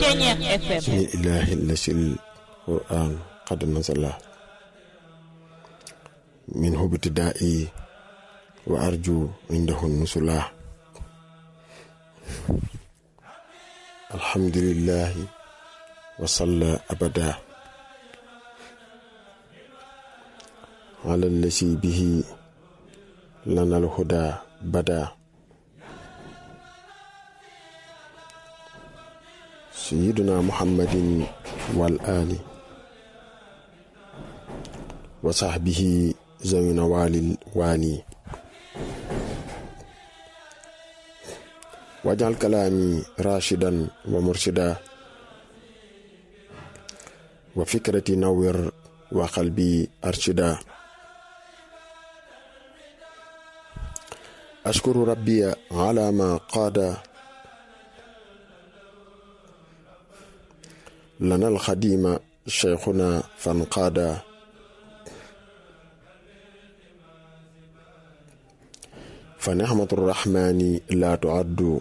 Ceeñeex FM بسم الله الذي القرآن قد نزل منه ابتدائي وأرجو عنده النزلا الحمد لله وصلى أبدا على الذي به لنا الهدى بدا سيدنا محمد والآل وصحبه ذوي نوال الوالي واجعل كلامي راشدا ومرشدا وفكرتي نور وقلبي أرشدا أشكر ربي على ما قاد لنا الخديم شيخنا فانقادا فنعمة الرحمن لا تعد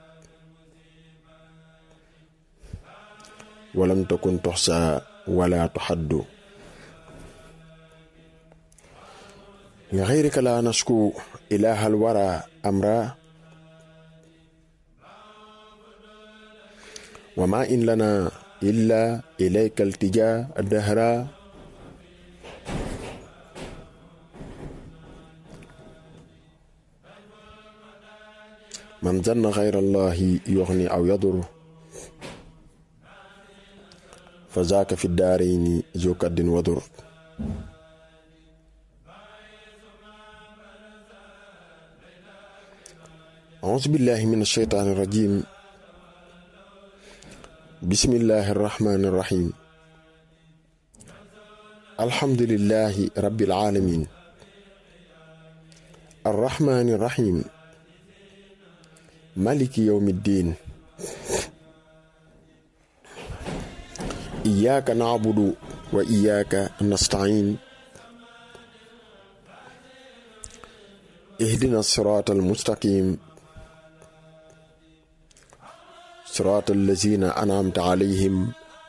ولم تكن تحصى ولا تحد لغيرك لا نشكو إله الورى أمرا وما إن لنا إلا إليك التجا الدهرا من ظن غير الله يغني أو يضر فذاك في الدارين ذو كد وضر أعوذ بالله من الشيطان الرجيم بسم الله الرحمن الرحيم الحمد لله رب العالمين الرحمن الرحيم مالك يوم الدين إياك نعبد وإياك نستعين اهدنا الصراط المستقيم صراط الذين أنعمت عليهم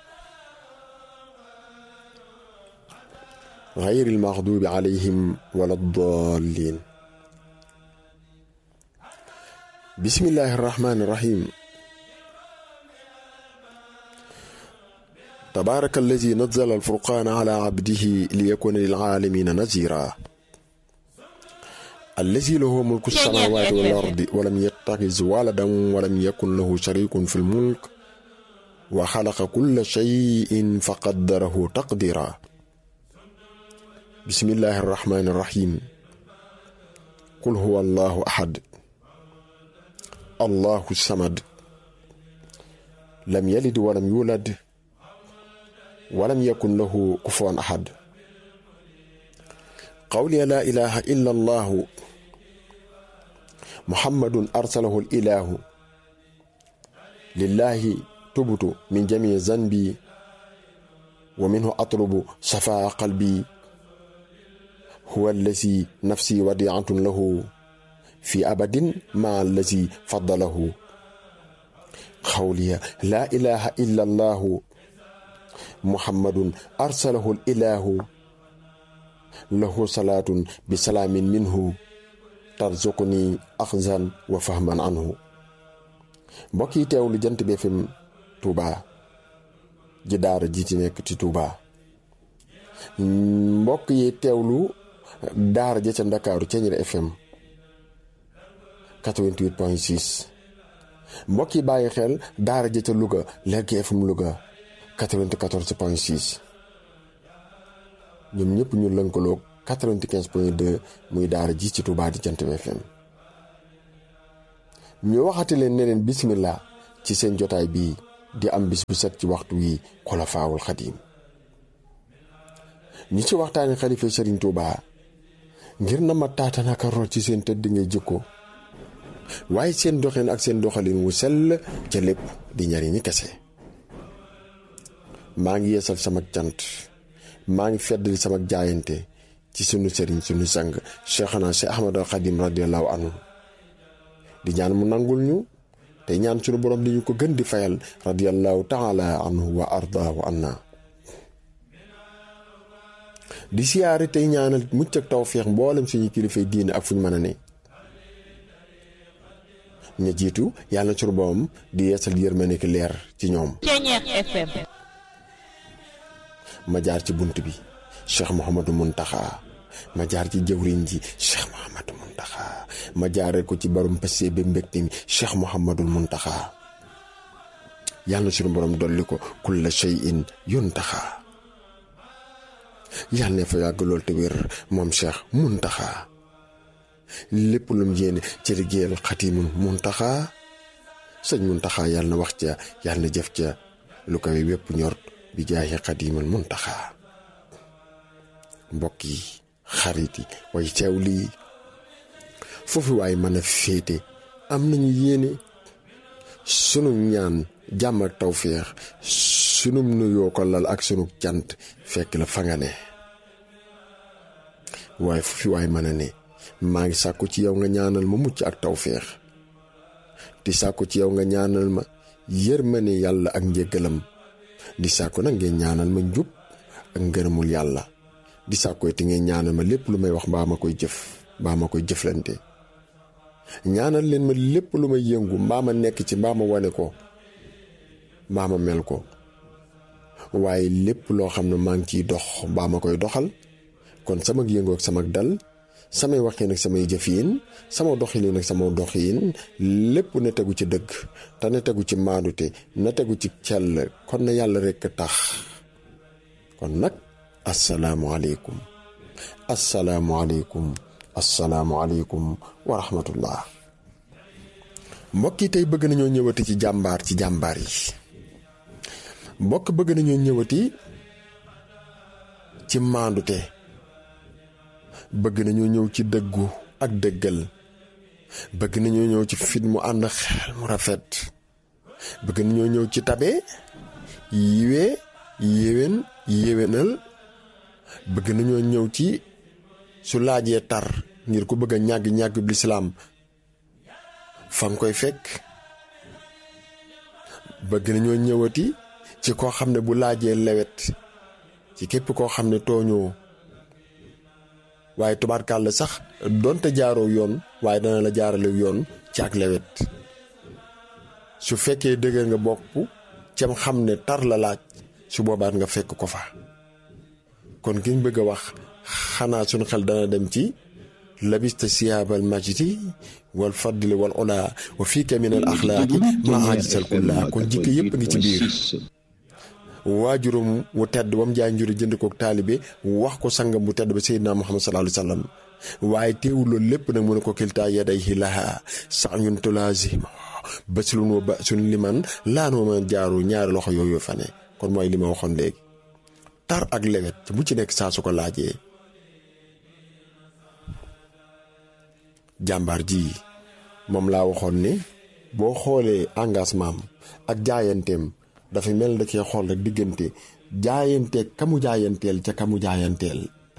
غير المغضوب عليهم ولا الضالين بسم الله الرحمن الرحيم تبارك الذي نزل الفرقان على عبده ليكون للعالمين نذيرا الذي له ملك السماوات والأرض ولم يتخذ ولدا ولم يكن له شريك في الملك وخلق كل شيء فقدره تقديرا بسم الله الرحمن الرحيم قل هو الله أحد الله الصمد لم يلد ولم يولد ولم يكن له كفوا أحد قولي لا إله إلا الله محمد أرسله الإله لله تبت من جميع ذنبي ومنه أطلب صفاء قلبي هو الذي نفسي وديعة له في أبد مع الذي فضله قولي لا إله إلا الله محمد أرسله الإله له صلاة بسلام منه ترزقني أخذا وفهما عنه mbokk yi teewlu jant bi FM Touba ji daara ji ci nekk ci Touba mbokk yi teewlu daara ja ca Ndakaaru Ceeñeer FM 88.6 mbokk yi bàyyi xel daara ja ca Louga Lergui FM Louga 94.6 ñoom ñëpp ñu lënkaloog 95.2 muy daara ji ci Touba di Jant bi FM ñu waxati leen ne leen bismillah ci seen jotaay bii di am bis bu set ci waxtu wi xulafaawul xadiim ñi ci waxtaani xalifa Serigne Touba ngir na ma taatanaka root ci seen tëdd ngay jikko waaye seen doxin ak seen doxalin wu sell ca lépp di njariñi kese maa ngi yeesal sama cant maa ngi feddali sama jaayante ci sunu sëriñ sunu sang Cheikhana Cheikh Ahmadul Xadim radiallahu anhu di ñaan mu nangul ñu tey ñaan sunu borom di ñu ko gën di fayal radiyallahu taala anhu wa ardaahu anna di siyaare tey ñaanal mucc ak tawféex mboolem suñu kilifay diine ak fu ñu mën a ne ña jiitu yàlla na sunu borom di yeesal yërmande ki leer ci ñoom Ceñeex FM ma jaar ci bunt bi Cheikh Mouhamadou Mountakha ma jaar ci jëwriñ ji Cheikh Mouhamadou Mountakha ma jaaree ko ci barum passé ba mbégte mi Cheikh Mouhamadou Mountakha yàlla na sunu borom dolli ko kulla shay'in yuntaxa yàlla ne fa yàgg lool te wér moom Cheikh Mountakha lépp lu mu yéene ci liggéeyal xatimul Mountakha sëñ Mountakha yàlla na wax ca yàlla na jëf ca lu kawe wépp ñor bi jaayi xadimul Mountakha mbokk yi xarit yi way teew lii foofu waaye mën a féete am nañu yéene sunu ñaan jàmm ak tawféex sunu nuyoo ko lal ak sunu cant fekk la fa nga ne waaye foofu waaye mën a ne maa ngi sàkku ci yow nga ñaanal ma mucc ak tawféex di sàkku ci yow nga ñaanal ma yërmande yàlla ak njéggalam di sàkku nag ngeen ñaanal ma njub ak ngërëmul yàlla di sàkku te ngeen ñaanal ma lépp lu may wax mbaa ma koy jëf mbaa ma koy jëflante ñaanal leen ma lépp lu may yëngu mbaa ma nekk ci mbaa ma wane ko mbaa ma mel ko waaye lépp loo xam ne maa ngi ciy dox mbaa ma koy doxal kon sama yëngu ak sama dal samay waxin ak samay jëfiin sama doxalin ak sama doxiin lépp na tegu ci dëgg te na tegu ci maadute na tegu ci cell kon na yàlla rekk tax kon nag asalaamualeykum asalaamualeykum asalaamualeykum wa rahmatullah mbokk yi tey bëgg nañoo ñëwati ci jàmbaar ci jàmbaar yi mbokk bëgg nañoo ñëwati ci maandute bëgg nañoo ñëw ci dëggu ak dëggal bëgg nañoo ñëw ci fit mu ànd xel mu rafet bëgg nañoo ñëw ci tabe yiwee yéwén yéwénal bëgg nañoo ñëw ci su laajee tar ngir ku bëgg a ñàgg ñàgg bi lislaam fa nga koy fekk bëgg nañoo ñëwati ci koo xam ne bu laajee lewet ci képp koo xam ne tooñoo waaye tubaarkàlla sax donte jaaroo yoon waaye dana la jaarale yoon ci ak lewet su fekkee dëgër nga bopp cam xam ne tar la laaj su boobaat nga fekk ko fa kon kiñ bëgg a wax xanaa suñu xel dana dem ci labista siyaabal majdi wal fadli wal ola wa fiika min al axlaaqi ma ajisal kulla kon jikko yépp ngi ci biir waajuram wu tedd ba mu jaay njuri jënd kook taalibe wax ko sangam bu tedd ba seydina muhammad sallallahu alayhi wa sallam waaye teewul loolu lépp nag mu ne ko kiltaa yadayhi laha sa'yun tulaazima baslun wa ba'sun liman laan wa man jaaru ñaari loxo yooyu fa ne kon mooy li ma waxoon léegi tar ak lewet bu ci nekk saa su ko laajee jàmbaar ji moom laa waxoon ne boo xoolee engagement am ak jaayanteem dafa mel da cee xool rek diggante jaayante kamu jaayanteel ca kamu jaayanteel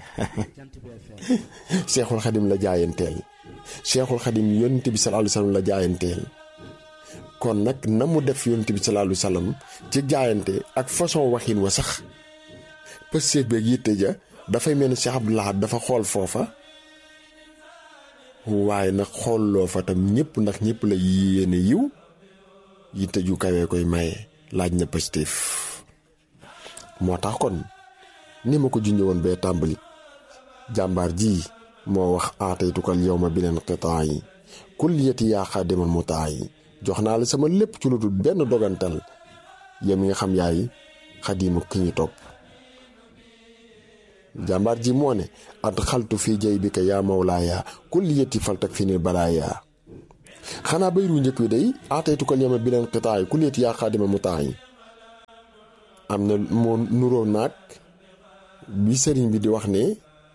seexul xadim la jaayanteel seexul xadim yonent bi sallallahu alayhi wasallam la jaayanteel kon nag na mu def yonent bi sallallahu alayhi wasallam ci jaayante ak façon waxin wa sax pëstéef beeg yitte ja dafay mel ni Cheikh Abdou Lahad dafa xool foofa waaye nag xoolloo fa tam ñëpp ndax ñëpp la yéene yiw yitte ju kawee koy maye laaj na pëstéef moo tax kon ni ma ko junjee woon bee tàmbali jàmbaar ji moo wax aataytukal yow ma beneen xitaa yi kulliyati yaa xaadimal mutaa yi jox naa la sama lépp ci lu dul benn dogantal yow mi nga xam yaay xadimu ki ñu topp jàmbaar ji moo ne at xaltu fii jay bi ka yaa mawlaaya kulliyati faltak fi ni balaaya xanaa bayru njëkk wi day aataytukal yow ma beneen xitaa yi kulliyati yaa xaadimal mutaa yi am na moo nuroo naag bi sëriñ bi di wax ne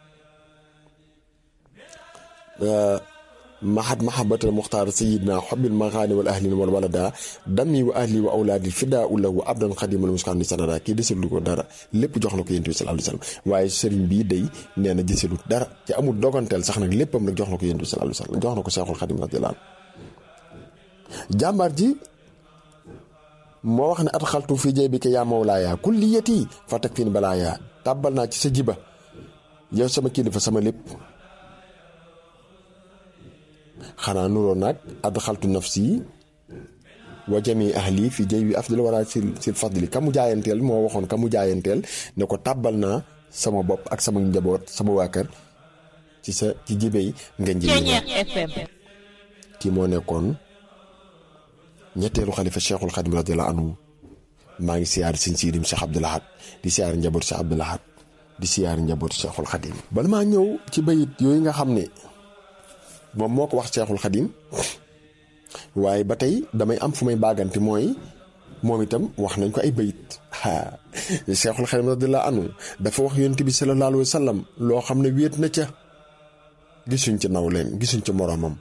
mahat mahabatal muxtaar sayidna xobil maxaani wal ahlin wal walada dami wa ahli wa awlaadi fidaa lahu abdan xadimal muskaan ni sanada kii desalu ko dara lépp jox na ko yonent bi sallallahu alayhi wasallam waaye sëriñ bii day nee na desalu dara ci amul doganteel sax nag léppam nag jox na ko yonent bi sallallahu alayhi wasallam jox na ko seexul xadim radiyallahu jàmbaar ji moo wax ne at xaltu fii jay bi ke yaa mawlaaya kulliyati fa teg fiin balaaya tàbbal naa ci sa jiba yow sama kilifa sama lépp xanaa nuroo nag ad xaltu nafsi wa jami ahli fi jay bi afdal wara sil sil fadli ka mu jaayanteel moo waxoon ka mu jaayanteel ne ko tàbbal naa sama bopp ak sama njaboot sama waa kër ci sa ci jibey nga njëriñ kii moo nekkoon ñetteelu xalifa cheikhul xadim radiyallahu anhu maa ngi siyaar sëñ siidim cheikh abdul ahad di siyaar njaboot cheikh abdul ahad di siyaar njaboot cheikhul xadim bala maa ñëw ci bayit yooyu nga xam ne moom moo ko wax cheikhul xadim waaye ba tey damay am fu may baagante mooy moom itam wax nañ ko ay bayit cheikhul xadim radiyallahu anhu dafa wax yonent bi sallallahu alayhi wa sallam loo xam ne wéet na ca gisuñ ci naw leen gisuñ ci moroomam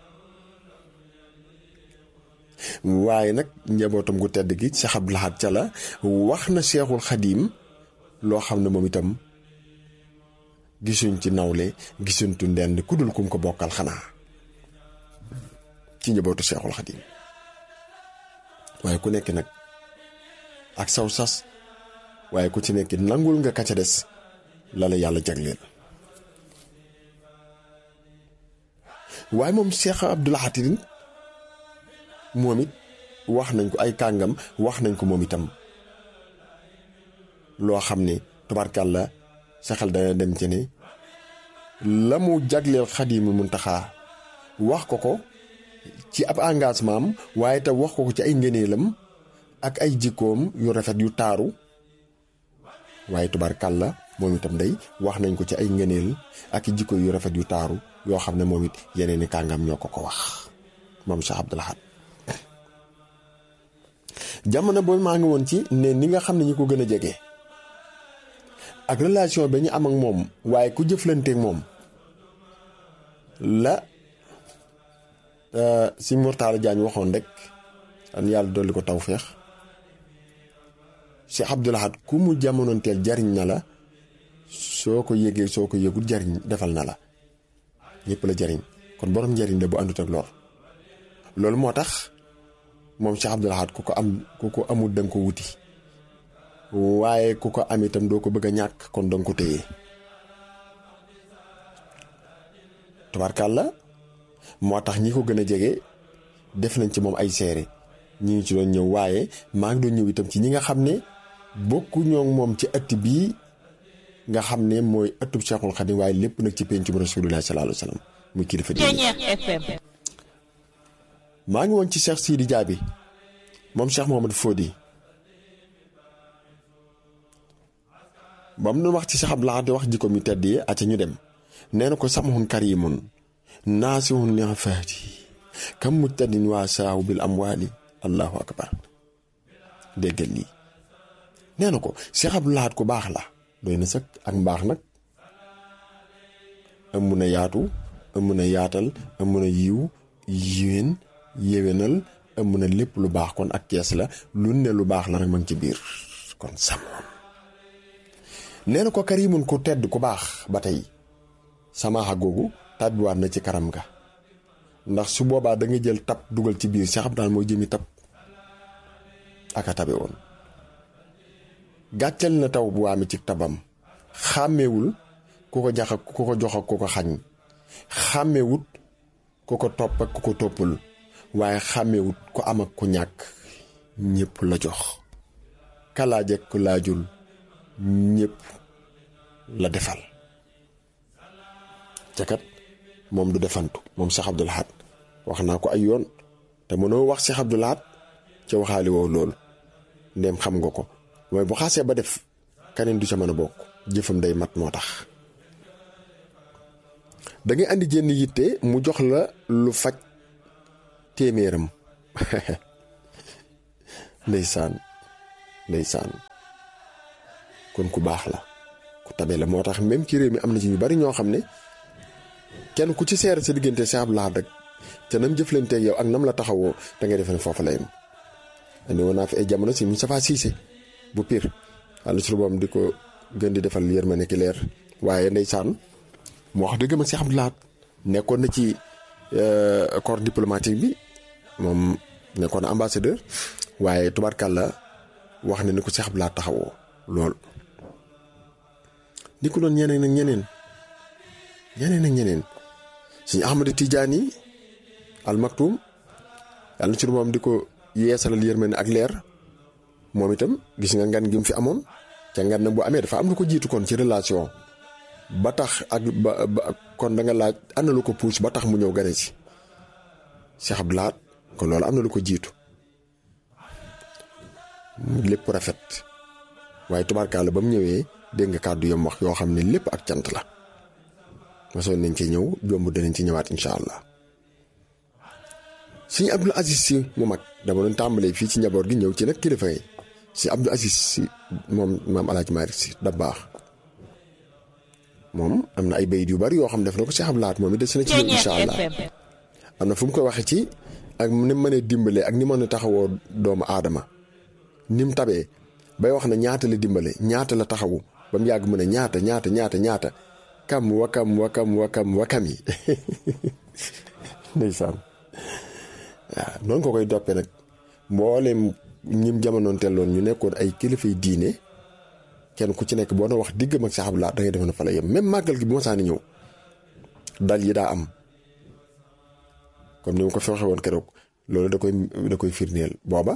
waaye nag njabootam gu tedd gi Cheikh Abdou Lahad ca la wax na Cheikhul Xadim loo xam ne moom itam gisuñ ci nawle gisuñ tu ndend ku dul kum ko bokkal xanaa ci njabootu Cheikhul Xadim waaye ku nekk nag ak saw sas waaye ku ci nekk nangul nga ka ca des la la yàlla jagleel waaye moom Cheikh Abdou Lahad moom it wax nañ ko ay kàngam wax nañ ko moom itam loo xam ne tubarkàlla sa xel dana dem ci ne la mu jagleel Xaadimu Muntaxaa wax ko ko ci ab engagement am waaye te wax ko ko ci ay ngëneelam ak ay jikkoom yu rafet yu taaru waaye tubarkàlla moom itam day wax nañ ko ci ay ngëneel ak i jikko yu rafet yu taaru yoo xam ne moom it yeneen i kàngam ñoo ko ko wax moom Cheikh Abdou Lahad jamono boobu maa ngi woon ci ne ni nga xam ne ñi ko gën a jege ak relation ba ñu am ak moom waaye ku jëflanteek moom la si Mourtala Diagne waxoon rek an yàlla dolli ko tawféex Cheikh Abdou Lahad ku mu jamonoonteel jariñ na la soo ko yëgee soo ko yëgul jariñ defal na la ñëpp la jariñ kon borom njariñ la bu àndut ak lor loolu moo tax moom Cheikh Abdou Lahad ku ko am ku ko amul danga ko wuti waaye ku ko am itam doo ko bëgg a ñàkk kon danga ko téye tubaarkàlla moo tax ñi ko gën a jege def nañ ci moom ay seere ñi ngi ci doon ñëw waaye maa ngi doon ñëw itam ci ñi nga xam ne bokku ñoo moom ci ëtt bii nga xam ne mooy ëttub Cheikhul Khadim waaye lépp nag ci pencum Rasulullah sallallahu alayhi wa sallam muy kilifa diine maa ngi woon ci Cheikh Sidi Diaby moom Cheikh Mohamed Fodi ba mu doon wax ci Cheikh Abdou Lahad di wax jikko mi tedd yi aca ñu dem nee na ko samhun karimun naasihun li afaati kam mujtadin waa saahu bil amwaali allahu akbar déggal lii nee na ko Cheikh Abdou Lahad ku baax la doy na sëkk ak mbaax nag ëmb na yaatu ëmb na yaatal ëmb na yiw yiwén yéwénal ëmb na lépp lu baax kon ak kees la lu ne lu baax la rek ma ngi ci biir kon samoon nee na ko karimun ku tedd ku baax ba tey samaaxa googu tàbbiwaat na ci karam ga ndax su boobaa da nga jël tab dugal ci biir Cheikh Abdou Lahad mooy jëmi tab aka tabe woon gàcceel na taw bu waame ci tabam xàmmewul ku ko jax ak ku ko jox ak ku ko xañ xàmmewut ku ko topp ak ku ko toppul waaye xàmmewut ku am ak ku ñàkk ñépp la jox kalaaj ak ku laajul ñépp la defal ca kat moom du defantu moom Cheikh Abdou Lahad wax naa ko ay yoon te mënoo wax Cheikh Abdou Lahad ca waxaali woow loolu ndéem xam nga ko mooy bu xaasee ba def kaneen du ca mën a bokk jëfam day mat moo tax da ngay andi jenn yitte mu jox la lu faj téeméeram ndeysaan ndeysaan kon ku baax la ku tabe la moo tax même ci réew mi am na ci ñu bari ñoo xam ne kenn ku ci seere sa diggante Cheikh Abdou Lahad rek te nam jëflanteeg yow ak nam la taxawoo da ngay defe ne foofu la yem andi woon naa fi ay jamono si Moustapha Cissé bu pire wàllu su boom di ko gën di defal yërmande ki leer waaye ndeysaan moo wax dëgg ma Cheikh Abdou Lahad nekkoon na ci corps diplomatique bi moom nekkoon ambassadeur waaye tubaarkàlla wax na ni ko Cheikh Abdoulaye taxawoo lool. ni ko doon ñeneen ak ñeneen ñeneen ak ñeneen suñu Ahmadu Tijaani al Maktum yàlla na ci moom di ko yeesalal yërmande ak leer moom itam gis nga ngan gi mu fi amoon ca ngan nag bu amee dafa am lu ko jiitu kon ci relation ba tax ak ba ba kon da nga laaj am na lu ko puus ba tax mu ñëw gane si Cheikh Abdoulaye kon loolu am na lu ko jiitu lépp rafet waaye tubaarkaala ba mu ñëwee dégg nga kàddu yam wax yoo xam ne lépp ak cant la mosoon nañ ci ñëw jomb danañ ci ñëwaat incha allah suñu Abdul Aziz si mu mag dama doon tàmbalee fii ci njaboot gi ñëw ci nag kilifa yi si Abdul Aziz si moom maam El Hadj Malick si da baax moom am na ay bayit yu bari yoo xam def na ko si xablaat moom it des na ci ñëw incha allah am na fu mu ko waxee ci ak ni mu mënee dimbalee ak ni mën a taxawoo doomu aadama ni mu tabee bay wax na ñaata la dimbale ñaata la taxawu ba mu yàgg mu ne ñaata ñaata ñaata ñaata kam wakam wakam wakam wakam yi ndeysaan waaw noonu ko koy doppee nag mboolem ñim jamonoon telloon ñu nekkoon ay kilifay diine kenn ku ci nekk boo na wax diggam ak saxaab laa da ngay defe na fa la yem même màggal gi bu ma saani ñëw dal yi daa am comme ni ma ko fi waxee woon keroog loolu da koy da koy firndeel booba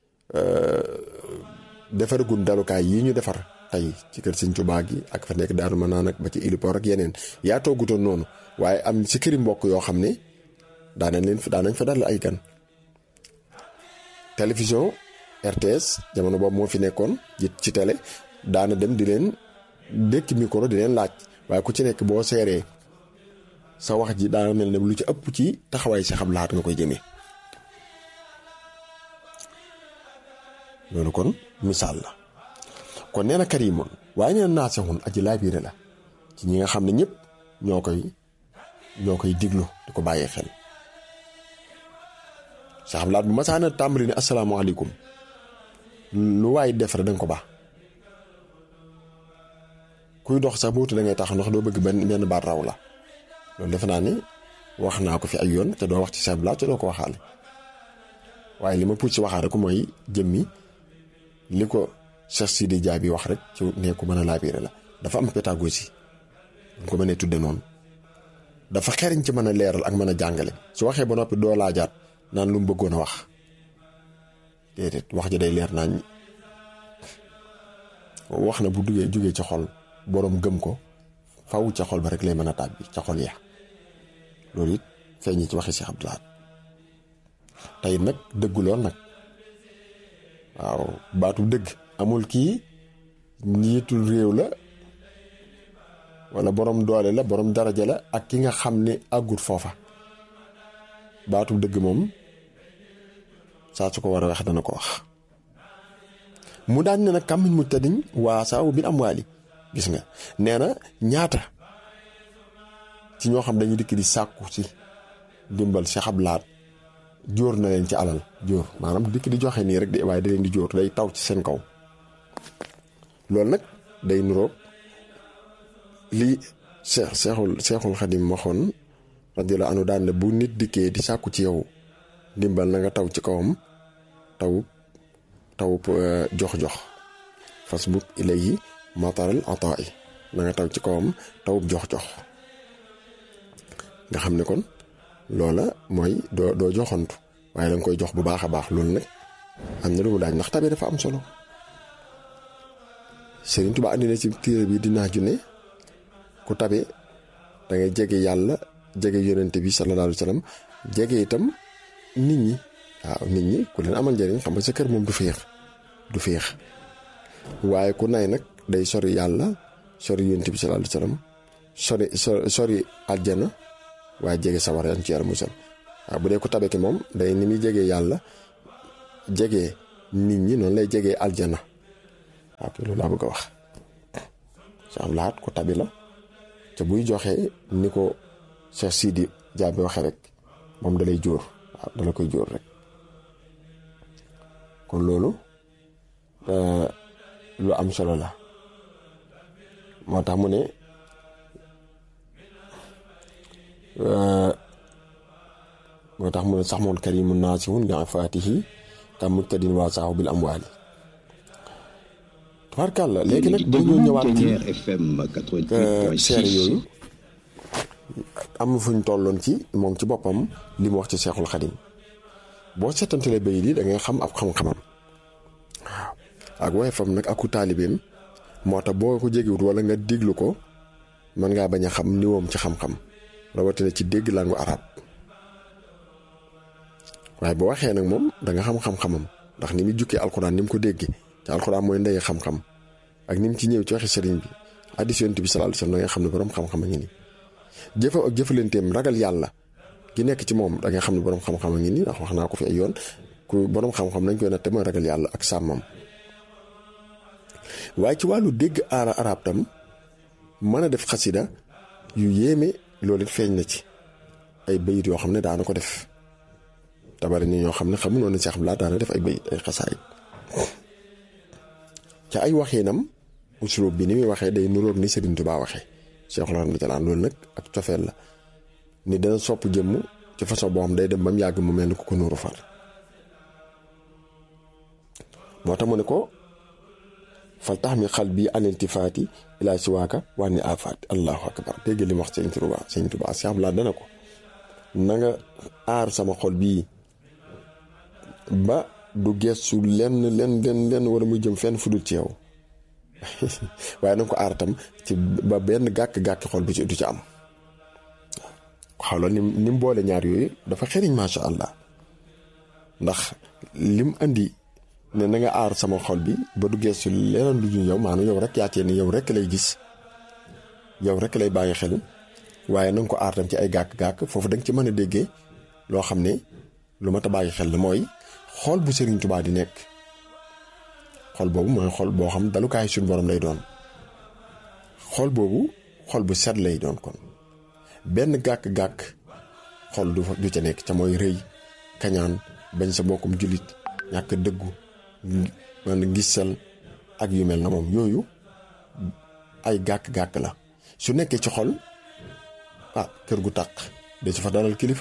defaragun dalukaay yi ñu defar tey ci kër Sëñ Tuubaa gi ak fa nekk Daaru Manaan ak ba ci Ilipor ak yeneen yaa toogutoon noonu waaye am si këri mbokk yoo xam ne daanañ leen daanañ fa dal ay gan télévision RTS jamono boobu moo fi nekkoon ci télé daana dem di leen dékk micro di leen laaj waaye ku ci nekk boo seeree sa wax ji daana mel ne lu ci ëpp ci taxawaay si xam laat nga koy jëmee loolu kon misaal la kon nee na karimoon waaye nee na naasixun aji laabiire la ci ñi nga xam ne ñëpp ñoo koy ñoo koy diglu di ko bàyyee xel sa xam laat bu masaana tàmbali ne asalaamaaleykum lu waay def rek danga ko baax kuy dox sax bootu da ngay tax ndax doo bëgg benn benn baat raw la loolu defe naa ne wax naa ko fi ay yoon te doo wax ci sa laat te doo ko waxaale waaye li ma puut si waxaale ko mooy jëmmi li ko Cheikh Sidi Dia bi wax rek ci ne ko mën a laabiire la dafa am pédagogie ñu ko mënee tudde noonu dafa xeriñ ci mën a leeral ak mën a jàngale su waxee ba noppi doo laajaat naan lu mu bëggoon a wax déedéet wax ji day leer naañ wax na bu duggee jugee ci xol boroom gëm ko faw ca xol ba rek lay mën a tàbbi ca xol ya loolu it feeñ ci waxi Cheikh Abdoulaye tey nag dëggu lool nag waaw baatu dëgg amul kii njiitul réew la walla boroom doole la boroom daraja la ak ki nga xam ne àggut foofa baatu dëgg moom saa su ko war a wax dana ko wax mu daan ne nag kàmmiñ mu tëddiñ waa saawu bi am waali gis nga nee na ñaata ci ñoo xam dañuy dikk di sàkku ci dimbal si xablaat jóor na leen ci alal jóor maanaam dikk di joxe nii rek de waaye da leen di jóor day taw ci seen kaw loolu nag day nuroog lii seex seexul seexul xadim waxoon radiyallahu anhu daan ne bu nit dikkee di sàkku ci yow dimbal na nga taw ci kawam taw taw jox-jox fas bu ilayhi mataral ataa yi na nga taw ci kawam taw jox-jox nga xam ne kon loola mooy doo doo joxantu waaye danga koy jox bu baax a baax loolu nag am na lu mu daaj ndax tabe dafa am solo Sëriñ Tuubaa andi na ci téere bi dinaa ju ne ku tabe da ngay jege yàlla jege yonente bi sallallahu alayhi wa sallam jege itam nit ñi waaw nit ñi ku leen amal njëriñ xam nga sa kër moom du féex du féex waaye ku nay nag day sori yàlla sori yonente bi sallallahu alayhi wa sallam sori sori aljana waaye jege sawara yan ci yàlla musal waaw bu dee ko tabe ki moom day ni muy jegee yàlla jege nit ñi noonu lay jegee aljana waaw loolu laa bëgg a wax sax laat ko tabi la te buy joxe ni ko Cheikh Sidi Diaby waxe rek moom dalay jóor waaw dala koy jóor rek kon loolu lu am solo la moo tax mu ne moo tax mu ne sax moon karimu naasihun li afaatihi kam muktadin waa saahu bil amwaali tubaarkàlla léegi nag dañoo ñëwaat ci seere yooyu am na fu ñu tolloon ci moom ci boppam li mu wax ci seexul xadim boo seetantalee bay di da ngay xam ab xam-xamam waaw ak waaye fam nag aku taalibeem moo tax boo ko jéggiwut wala nga déglu ko mën ngaa bañ a xam niwoom ci xam-xam rawatina ci dégg langu arab waaye boo waxee nag moom da nga xam xam-xamam ndax ni mu jukkee alxuraan ni mu ko déggee te alxuraan mooy ndey xam-xam ak ni mu ci ñëw ci waxi sëriñ bi hadiis Yonent bi sallallahu alayhi wasallam da nga xam ne borom xam-xam a ngi nii jëfa ak jëfalanteem ragal yàlla gi nekk ci moom da nga xam ne borom xam-xam a ngi nii ndax wax naa ko fi ay yoon ku borom xam-xam nañ koy natte mooy ragal yàlla ak sàmmam waaye ci wàllu dégg aara arab tam mën a def xasida yu yéeme loolu it feeñ na ci ay bayit yoo xam ne daana ko def tabari ni ñoo xam ne xamunoon ne Cheikh Abdoulaye daana def ay bayit ay xasaayit ca ay waxinam usulub bi ni muy waxee day nuroog ni Serigne Touba waxee Cheikhul Khadim loolu nag ak cofeel la ni dana sopp jëmm ci façon boo xam day dem ba mu yàgg mu mel ni ku ko nuuru far moo tax mu ne ko fal tax mi xal bii aniltifaati ilaa siwaaka waa ni afaati allahu akbar dégg li mu wax sëñ Tuubaa sëñ Tuubaa Cheikh Abdoulaye dana ko na nga aar sama xol bii ba du gestu lenn lenn lenn lenn wala muy jëm fenn fu dul ci yow waaye na nga ko aar tam ci ba benn gàkk-gàkk xol bi ci du ci am xawla ni ni mu boole ñaar yooyu dafa xeriñ macha allah ndax lim andi ne na nga aar sama xol bi ba du geesu leneen lu ñu yow maanaam yow rek yaatee ni yow rek lay gis yow rek lay bàyyi xel waaye na nga ko aar tam ci ay gàkk-gàkk foofu da nga ci mën a déggee loo xam ne lu mat a bàyyi xel la mooy xol bu Serigne Touba di nekk xol boobu mooy xol boo xam dalukaay suñu borom lay doon xol boobu xol bu set lay doon kon benn gàkk-gàkk xol du du ca nekk ca mooy rëy kañaan bañ sa bokkum jullit ñàkk dëggu man gisal ak yu mel na moom yooyu ay gàkk-gàkk la su nekkee ci xol ah kër gu tàq da ci fa dalal kilifa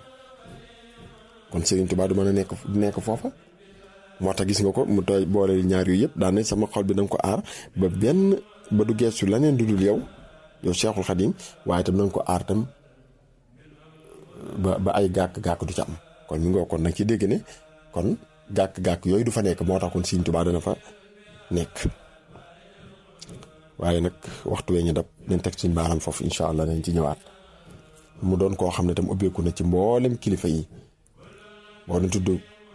kon Serigne Touba du mën a nekk du nekk foofa moo tax gis nga ko mu tooy boole ñaar yooyu yëpp daan sama xol bi da nga ko aar ba benn ba du geesu leneen du dul yow yow Cheikhul Khadim waaye tam na nga ko aar tam ba ba ay gàkk-gàkk du ci am kon mi ngoo kon nag ci dégg ne kon gàkk-gàkk yooyu du fa nekk moo tax kon Serigne Touba dana fa nekk waaye nag waxtu wee ñu dab nañ teg suñ baaram foofu incha allah nañ ci ñëwaat mu doon koo xam ne tam ubbeeku na ci mboolem kilifa yi boo na tudd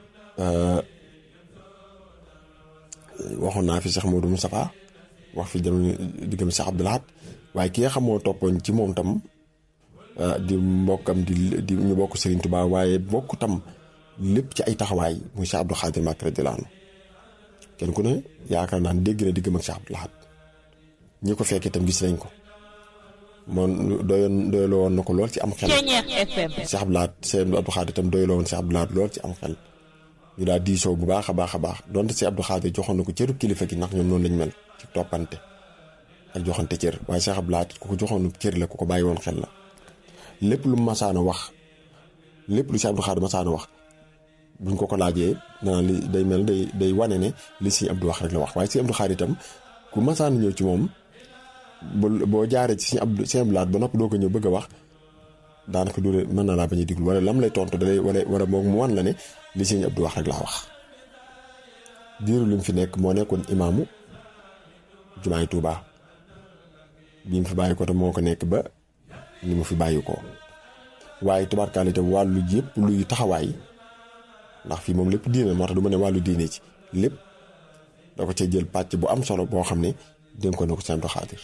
waxoon naa fi Cheikh Modou Moustapha wax fi jamono diggam Cheikh Abdou Lahad waaye ki nga xam moo toppoon ci moom tam di mbokkam di di ñu bokk Serigne Touba waaye bokk tam lépp ci ay taxawaay muy Cheikh Abdou Khadir Mbacké radiyallahu anhu kenn ku ne yaakaar naa dégg na diggam ak Cheikh Abdou Lahad ñi ko fekkee itam gis nañ ko moom doyoon doyloo woon na ko lool ci am xel. Cheikh Abdou Lahad Cheikh Abdou Khadir itam doyloo woon Cheikh Abdou Lahad lool ci am xel. ñu daal diisoo bu baax a baax a baax donte Cheikh Abdou Khadir joxoon na ko cëru kilifa gi ndax ñoom noonu lañ mel ci toppante ak joxante cër waaye Cheikh Abdou Lahad ku ko joxoon cër la ku ko bàyyi woon xel la. lépp lu masaana wax lépp lu Cheikh Abdou Khadir masaana wax buñ ko ko laajee naan li day mel day day wane ne li Sëñ Abdou wax rek la wax waaye Sëñ Abdou Khadir itam ku masaana ñëw ci moom. boo jaaree ci Sëñ Abdou Sëñ Abdou Lahad ba noppi doo ko ñëw bëgg a wax daanaka du mën na laa bañ a diglu wala lam lay tontu dalay wala wala moom mu wan la ne li Sëñ Abdou wax rek laa wax. diiru lim fi nekk moo nekkoon imaamu jumaay Touba bi mu fi bàyyi ko te moo ko nekk ba ni mu fi bàyyi ko waaye tubaarkaale te wàllu yëpp luy taxawaay ndax fii moom lépp diine moo tax du ma ne wàllu diine ci lépp da ko cay jël pàcc bu am solo boo xam ne. dénkoon na ko Sëñ Abdou Khadir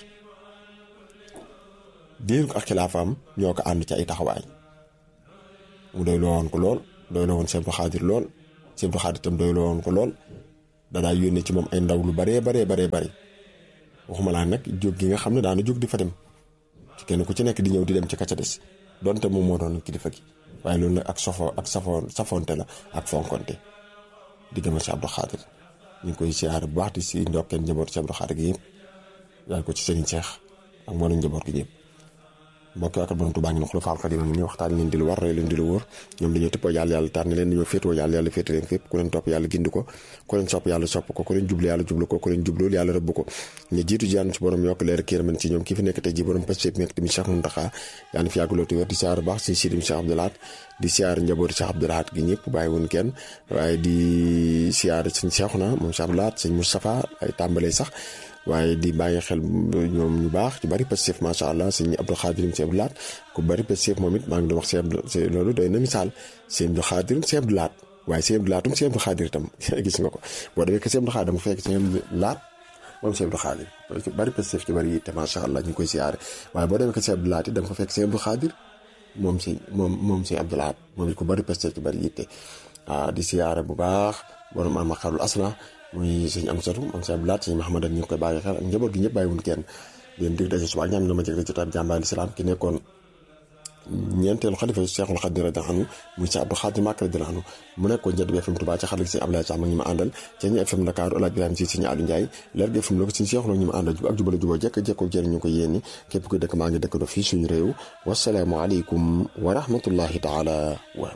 diir ko ak xilaafaam ñoo ko ànd ci ay taxawaay mu doy loo woon ko lool doy loo woon Sëñ Abdou Khadir lool Sëñ Abdou Khadir itam doy loo woon ko lool danaa yónnee ci moom ay ndaw lu baree baree baree bari waxuma laa nag jóg gi nga xam ne daana jóg di fa dem ci kenn ku ci nekk di ñëw di dem ci kacca des donte moom moo doon kilifa gi waaye loolu nag ak sofo ak safoon safonte la ak fonkonte di gëm Sëñ Abdou Khadir ñu ngi koy siyaare bu baax di si ndokkeen njaboot Sëñ Abdou Khadir gi yëpp. daal ko ci sëriñ Seex ak mboolem njaboot gi ñëpp mbokk ak borom Tuubaa ngi ne xulafaal xadiim ngi ni waxtaan leen di lu war rey leen di lu wóor ñoom dañoo tëppoo yàlla yàlla tànn leen dañoo féetoo yàlla yàlla féete leen fépp ku leen topp yàlla gindi ko ku leen sopp yàlla sopp ko ku leen jublu yàlla jublu ko ku leen jublool yàlla rëbb ko ñu jiitu ji yàlla ci borom yokk leer kër man ci ñoom ki fi nekk tey ji borom Pastef nekk tamit Cheikh Mountakha yàlla fi yàgg loolu te wér di siyaar baax si sidim Cheikh Abdou Lahad di siyaar njabooti Cheikh Abdou Lahad gi ñëpp bàyyi woon kenn waaye di siyaar sëñ Cheikhouna moom Cheikh Abdou Lahad sëñ Moustapha ay tàmbalee sax waaye di bàyyi xel ñoom ñu baax ci bari Pastef macha allah sëñ Abdou Khadir sëñ Abdou Lahad ku bari Pastef moom it maa ngi doon wax sëñ loolu doy na misaal sëñ Abdou Khadir sëñ Abdou Lahad waaye sëñ Abdou Lahad sëñ Abdou Khadir itam gis nga ko boo demee que sëñ Abdou Khadir dama fekk sëñ Abdou Lahad moom sëñ Abdou Khadir bari Pastef ci bari yi te macha allah ñu ngi koy siyaare waaye boo demee que sëñ Abdou Lahad it da nga fa fekk sëñ Abdou Khadir moom sëñ moom moom sëñ Abdou Lahad moom it ku bari Pastef ci bari yitte waaw di siyaare bu baax borom ama xarul asna muy sëñ am satu am sëñ Abdou Lahad sëñ Mahamadan ñu ngi koy bàyyi xel ak njaboot gi ñëpp bàyyiwun kenn leen dig daje suba ak ñaam na ma jëg jotaat jàmbaar lislaam ki nekkoon ñeenteelu xalifa Cheikhul Khadim radiyallahu anhu muy Cheikh Abdou Khadim Mbacké radiyallahu anhu mu nekkoon Jant bi FM Touba ci xarit sëñ Abdoulaye Sam ak ñi ma àndal ci ñi FM Dakar Oulaye Birame si sëñ Aliou Ndiaye leer gi FM la ko sëñ Cheikh la ñu ma àndal ak jubala juboo jekk jekkoo jëriñ ñu ko yéeni képp kuy dëkk maa ngi dëkk do fii suñu réew wasalaamu aleykum wa rahmatullahi taala wa